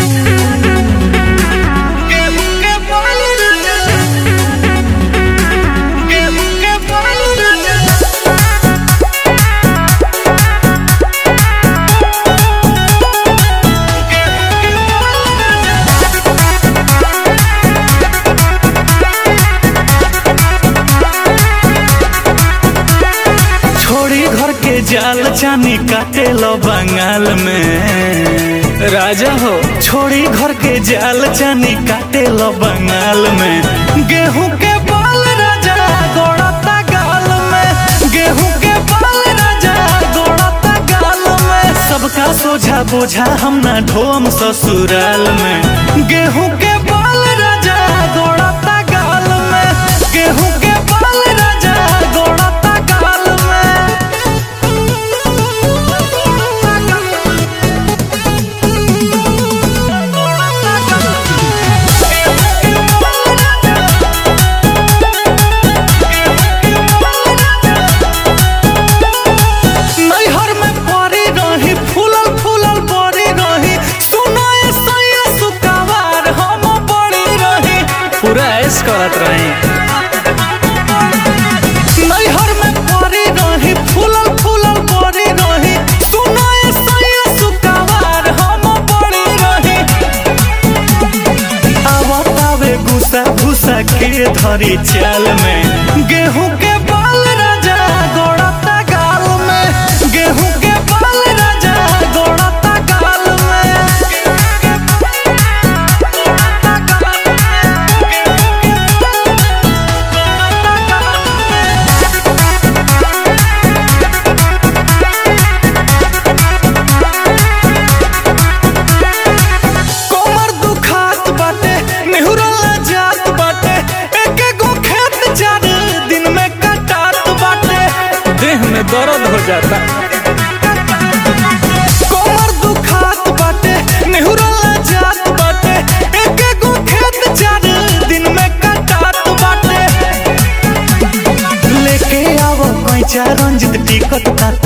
गेहूं के बाल राजा गेहूं के बाल राजा छोड़ी घर के जाल चानी काटे लो बंगाल में राजा हो छोड़ी घर के जाल चानी काटे लो बंगाल में गेहूं के बाल राजा गोड़ता गाल में गेहूं के बाल राजा गोड़ता गाल में सबका सोझा बोझा हम ना ढोम ससुराल में गेहूं के बाल राजा गोड़ता गाल में गेहूं के बाल राजा गोड़ता गाल में नैहर में परी रही फूलल फूलल बड़ी रही सुनाए सैया सुकावार हम बड़ी रही पूरा ऐस करत रही नैहर में परी रही फूलल फूलल बड़ी रही सुनाए सैया सुकावार हम बड़ी रही आवतावे गुस्सा भूसा के धरी चाल में गेहूं के बाल राजा गोड़ता गाल में गेहूं के बाल राजा गोड़ता गाल में कोमर दुखात बाटे नेहुरला जात बाटे एक गो खेत चार दिन में कटात बाटे देह में दर्द हो जाता कोमर दुखात बाटे नेहुरला जात बाटे एक गो खेत चार दिन में कटात बाटे लेके आवो कैचा रंजित टिकट का